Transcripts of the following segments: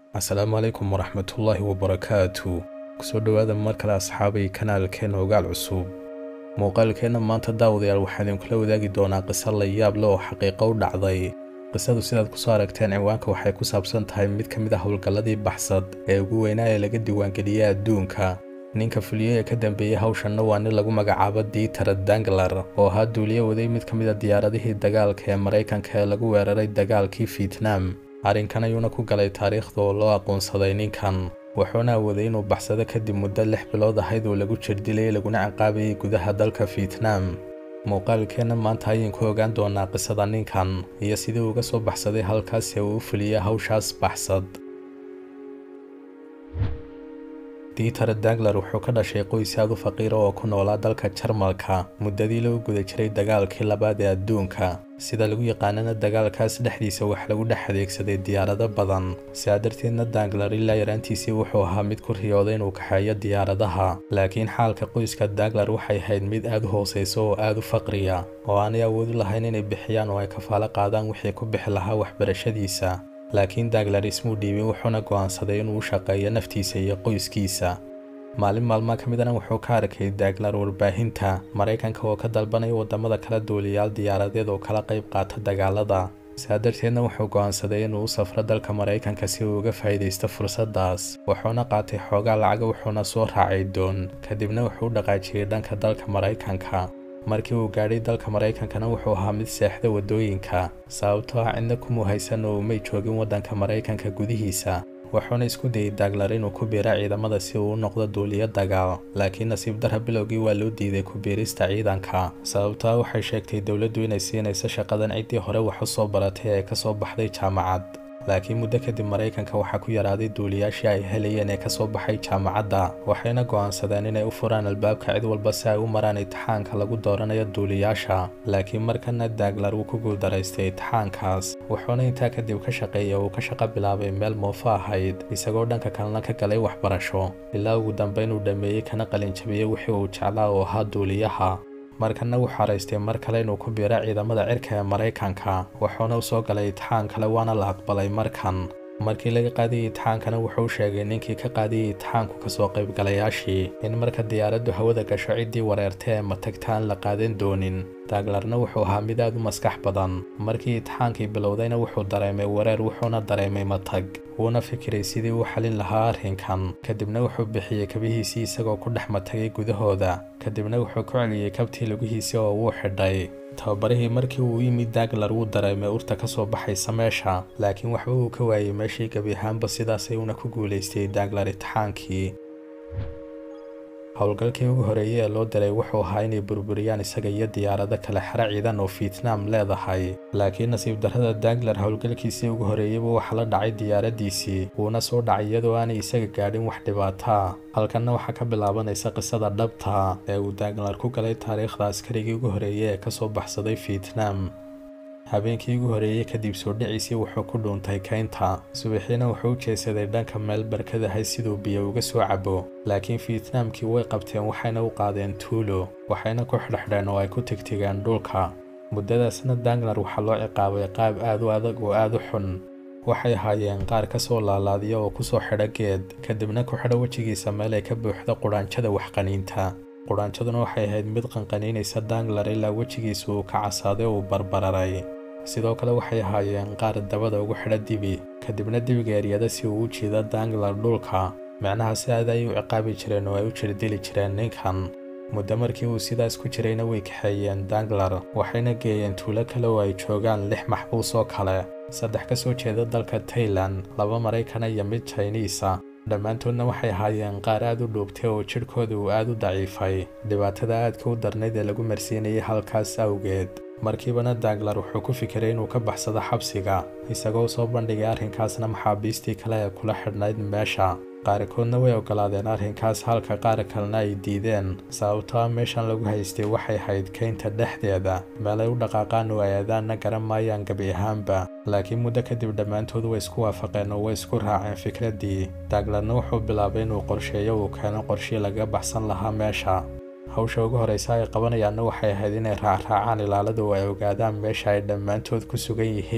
asalaamu calaykum waraxmatullaahi wabarakaatu kusoo dhowaada mar kale asxaabay kanaalkeenna ogaal cusub muuqaalkeenna maanta daawadayaal waxaan idinkula wadaagi doonaa qiso la yaab leh oo xaqiiqo u dhacday qisadu sidaad kusoo aragteen ciwaanka waxay ku saabsan tahay mid ka mid ah howlgalladii baxsad ee ugu weynaa ee laga diiwaangeliyey adduunka ninka fuliye ee ka dambeeyey hawshanna waa nin lagu magacaabo diiter danglar oo ahaa duuliye waday mid ka mid a diyaaradihii dagaalka ee maraykanka ee lagu weeraray dagaalkii fietnam arrinkan ayuuna ku galay taariikhda oo loo aqoonsaday ninkan wuxuuna awooday inuu baxsado kadib muddo lix bilood ahayd oo lagu jirdilayay laguna ciqaabayay gudaha dalka fietnam muuqaalkeenna maanta ayaan ku ogaan doonaa qisada ninkan iyo sidii uga soo baxsaday halkaas ee uu u fuliyey hawshaas baxsad diiter danglar wuxuu ka dhashay qoys aad u faqiira oo ku noolaa dalka jarmalka muddadii lagu guda jiray dagaalkii labaad ee adduunka sida lagu yaqaanana dagaalkaas dhexdiisa wax lagu dhex adeegsaday diyaarado badan sidaa darteedna danglar ilaa yaraantiisii wuxuu ahaa mid ku riyooday inuu kaxeeyo diyaaradaha laakiin xaalka qoyska danglar waxay ahayd mid aad u hoosaysa oo aad u faqriya oo aanay awoodi lahayn inay bixiyaan oo ay kafaalo qaadaan wixii ku bixi lahaa waxbarashadiisa laakiin danglar ismuu dhiibin wuxuuna go'aansaday inuu u shaqeeyo naftiisa iyo qoyskiisa maalin maalmaa ka midana wuxuu ka arkay daglar warbaahinta maraykanka oo ka dalbanaya waddamada kala duuliyaal diyaaradeed oo kala qayb qaata dagaalada sidaa darteedna wuxuu go'aansaday inuu u safro dalka maraykanka si uu uga faa'iidaysto fursaddaas wuxuuna qaatay xoogaa lacaga wuxuuna soo raacay doon kadibna wuxuu u dhaqaajiyey dhanka dalka maraykanka markii uu gaadhay dalka maraykankana wuxuu ahaa mid seexda waddooyinka sababtoo ah cidna kumuu haysan oo umay joogin waddanka maraykanka gudihiisa wuxuuna isku dayey daglar inuu ku biira ciidamada si uu u noqdo duuliyo dagaal laakiin nasiib darra bilowgii waa loo diiday ku biirista ciidanka sababtaa waxay sheegtay dowladdu inay siinayso shaqadan ciddii hore wax u soo baratay ee ka soo baxday jaamacad laakiin muddo kadib maraykanka waxaa ku yaraaday duuliyaashii ay helayeen ee ka soo baxay jaamacadda waxayna go'aansadeen inay u furaan albaabka cid walba si ay u maraan itixaanka lagu dooranayo duuliyaasha laakiin markana daglar wuu ku guuldaraystay itixaankaas wuxuuna intaa kadib ka shaqeeyay uu ka shaqo bilaabay meel moofo ahayd isagoo dhanka kalena ka galay waxbarasho ilaa ugu dambayn uu dhammeeyey kana qalinjabiyey wixii uu jeclaa oo ahaa duuliyaha markana wuu xaraystay mar kale inuu ku biiro ciidamada cirka ee maraykanka wuxuuna u soo galay itixaan kale waana la aqbalay markan markii laga qaadayay itixaankana wuxuu sheegay ninkii ka qaadayay itixaanku kasoo qaybgalayaashii in marka diyaaraddu hawada gasho ciddii wareerta ee matagta aan la qaadan doonin daglarna wuxuu ahaa mid aad u maskax badan markii itixaankii bilowdayna wuxuu dareemay wareer wuxuuna dareemay matag wuuna fikiray sidii uu xalin lahaa arrinkan kadibna wuxuu bixiyey kabihiisii isagoo ku dhex matagay gudahooda kadibna wuxuu ku celiyey kabtii lugihiisii oo wuu xidhay tababarihii markii uu yimid daglar wuu dareemay urta ka soo baxaysa meesha laakiin waxba uu ka waayey meeshii gebi ahaanba sidaasay uuna ku guulaystay daglar itixaankii howlgalkii ugu horeeyey ee loo diray wuxuu ahaa inay burburiyaan isaga iyo diyaarado kale xero ciidan oo fietnam leedahay laakiin nasiib darrada daglar howlgalkiisii ugu horeeyeyba waxa la dhacay diyaaraddiisii wuuna soo dhacay iyadoo aanay isaga gaadhin wax dhibaataa halkanna waxaa ka bilaabanaysa qisada dhabta ee uu daglar ku galay taariikhda askarigii ugu horeeyey ee ka soo baxsaday fietnam habeenkii ugu horeeyey kadib soo dhiciisii wuxuu ku dhuuntay kaynta subaxiina wuxuu u jeesaday dhanka meel barkadahay siduu biyo uga soo cabo laakiin fietnaamkii way qabteen waxayna u qaadeen tuulo waxayna ku xidhxidheen oo ay ku tigtigeen dhulka muddadaasna danglar waxaa loo ciqaabay qaab aad u adag oo aad u xun waxay ahaayeen qaar ka soo laalaadiya oo ku soo xidho geed kadibna ku xidho wejigiisa meel ay ka buuxdo qudhaanjada waxqaniinta qudhaanjaduna waxay ahayd mid qanqaniinaysa danglar ilaa wejigiisa uu ka casaaday oo uu barbararay sidoo kale waxay ahaayeen qaar dabada ugu xidha dibi kadibna dibiga eryada si uu u jiida danglar dhulka micnaha si aad ay u ciqaabi jireen oo ay u jirdili jireen ninkan muddo markii uu sidaas ku jirayna way kaxeeyeen danglar waxayna geeyeen tuulo kale oo ay joogaan lix maxbuus oo kale saddex ka soo jeeda dalka tailan laba maraykana iyo mid jiniisa dhammaantoodna waxay ahaayeen qaar aad u dhuubtay oo jidhkooda uu aad u daciifay dhibaatada aadka u darnayd ee lagu marsiinayay halkaas awgeed markiibana daglar wuxuu ku fikiray inuu ka baxsado xabsiga isagoo soo bandhigay arrinkaasna maxaabiistii kale ee kula xidhnayd meesha qaarkoodna way ogolaadeen arrinkaas halka qaar kalena ay diideen sababtoo ah meeshan lagu haystay waxay hayd kaynta dhexdeeda meel ay u dhaqaaqaan oo ay aadaanna garan maayaan gebi ahaanba laakiin muddo kadib dhammaantood way isku waafaqeen oo way isku raaceen fikraddii daglarna wuxuu bilaabay inuu qorsheeyo uu keeno qorshii laga baxsan lahaa meesha hawsha ugu horreysa ay qabanayaanna waxay ahayd inay raacraacaan ilaalada oo ay ogaadaan meesha ay dhammaantood ku sugan yihiin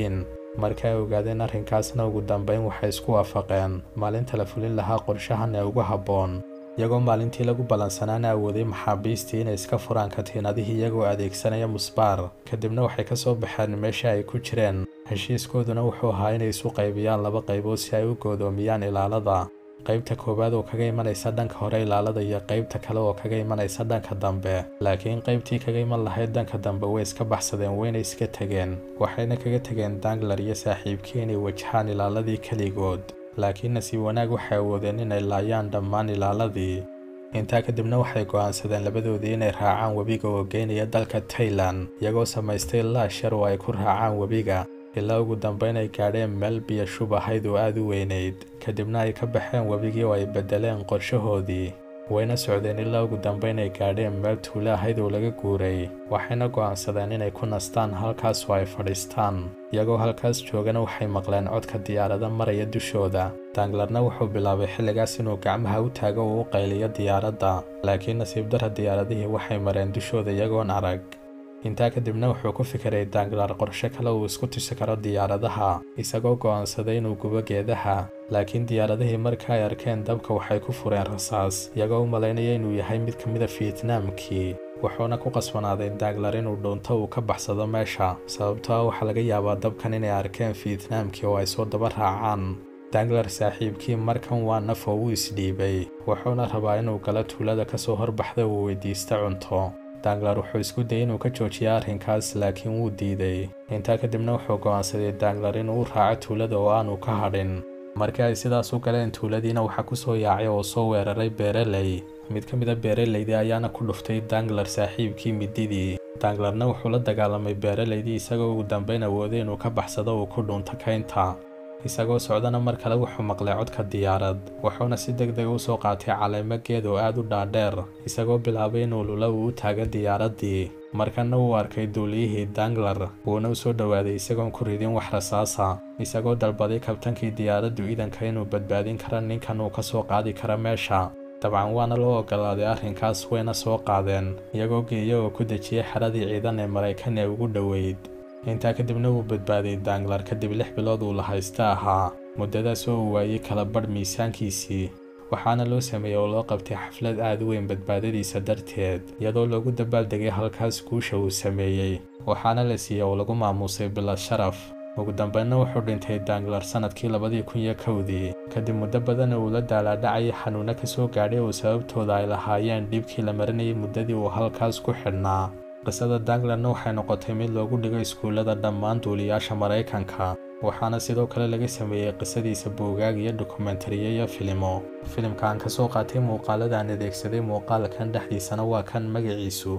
marka ay ogaadeen arrinkaasna ugu dambayn waxay isku waafaqeen maalinta la fulin lahaa qorshahan ee ugu habboon iyagoo maalintii lagu ballansanaana awooday maxaabiistii inay iska furaan katiinadihii iyagoo adeegsanaya musbaar kadibna waxay ka soo baxeen meesha ay ku jireen heshiiskooduna wuxuu ahaa inay isu qaybiyaan laba qaybood si ay u goodoomiyaan ilaalada qaybta koowaad oo kaga imanaysa dhanka hore ilaalada iyo qaybta kale oo kaga imanaysa dhanka dambe laakiin qaybtii kaga iman lahayd dhanka dambe way iska baxsadeen wayna iska tegeen waxayna kaga tegeen danglar iyo saaxiibkii inay wajahaan ilaaladii keligood laakiin nasiib wanaag waxay awoodeen inay laayaan dhammaan ilaaladii intaa kadibna waxay go'aansadeen labadoodii inay raacaan webiga oo geynaya dalka tailan iyagoo samaystay laashar oo ay ku raacaan webiga ilaa ugu dambayn ay gaadheen meel biyo shub ahayd oo aad u weynayd kadibna ay ka baxeen webigii oo ay beddeleen qorshahoodii wayna socdeen ilaa ugu dambayn ay gaadheen meel tuulo ahayd oo laga guuray waxayna go'aansadeen inay ku nastaan halkaas oo ay fadhiistaan iyagoo halkaas joogana waxay maqleen codka diyaarada maraya dushooda danglarna wuxuu bilaabay xilligaas inuu gacmaha u taago oo u qayliyo diyaaradda laakiin nasiib darra diyaaradihii waxay mareen dushooda iyagoon arag intaa kadibna wuxuu ku fikiray danglar qorshe kale uu isku tusi karo diyaaradaha isagoo go'aansaday inuu gubo geedaha laakiin diyaaradihii marka ay arkeen dabka waxay ku fureen rasaas iyagoo u malaynaya inuu yahay mid ka mid a fietnaamkii wuxuuna ku qasbanaaday danglar inuu dhuunto uu ka baxsado meesha sababtoo ah waxaa laga yaabaa dabkan inay arkeen fietnaamkii oo ay soo daba raacaan danglar saaxiibkii markan waa naf oo wuu isdhiibay wuxuuna rabaa inuu galo tuulada ka soo horbaxda uu weydiista cunto danglar wuxuu isku dayay inuu ka joojiyo arrinkaas laakiin wuu diiday intaa kadibna wuxuu go'aansaday danglar inuu u raaco tuulada oo aanu ka hadhin markii ay sidaas u galeen tuuladiina waxaa ku soo yaacay oo soo weeraray beereley mid ka mid a beeraleydii ayaana ku dhuftay danglar saaxiibkii mididii danglarna wuxuu la dagaalamay beeraleydii isagoo ugu dambayn awooday inuu ka baxsado uu ku dhunto kaynta isagoo socdana mar kale wuxuu maqlay codka diyaarad wuxuuna si deg dega u soo qaatay caleemo geed oo aad u dhaadheer isagoo bilaabay inuu lula uu u taago diyaaraddii markana wuu arkay duuliyihii danglar wuuna u soo dhowaaday isagoon ku ridin wax rasaasa isagoo dalbaday kabtankii diyaaraddu iidanka inuu badbaadin karo ninkan uu ka soo qaadi karo meesha dabcan waana loo ogolaaday arrinkaas wayna soo qaadeen iyagoo geeya oo ku dejiyey xeradii ciidan ee maraykan ee ugu dhoweyd intaa kadibna wuu badbaaday danglar kadib lix bilood uu la haysta ahaa muddadaas oo uu waayey kala badh miisaankiisii waxaana loo sameeyey oo loo qabtay xaflad aad u weyn badbaadadiisa darteed iyadoo loogu dabaaldegay halkaas guusha uu sameeyey waxaana la siiyey oo lagu maamuusay bilad sharaf ugu dambeynna wuxuu dhintay danglar sannadkii labadii kun iyo kowdii kadib muddo badan uu la daalaadhacayay xanuuno ka soo gaadhay oo sababtooda ay lahaayeen dhibkii la marinayay muddadii uu halkaas ku xidhnaa qisada danglarna waxay noqotay mid loogu dhigo iskuullada dhammaan duuliyaasha maraykanka waxaana sidoo kale laga sameeyey qisadiisa buugaag iyo dokumentariyo iyo filimo filimka aan ka soo qaatay muuqaalada aan adeegsaday muuqaalkan dhexdiisana waa kan magaciisu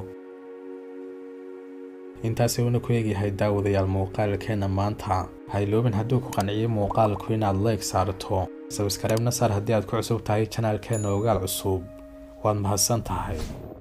intaasi uuna ku eegyahay daawadayaal muuqaalkeenna maanta hayloobin hadduu ku qanciyey muuqaalku inaad like saarto sabskareebna saar haddii aad ku cusub tahay janaalkeenna ogaal cusub waad mahadsan tahay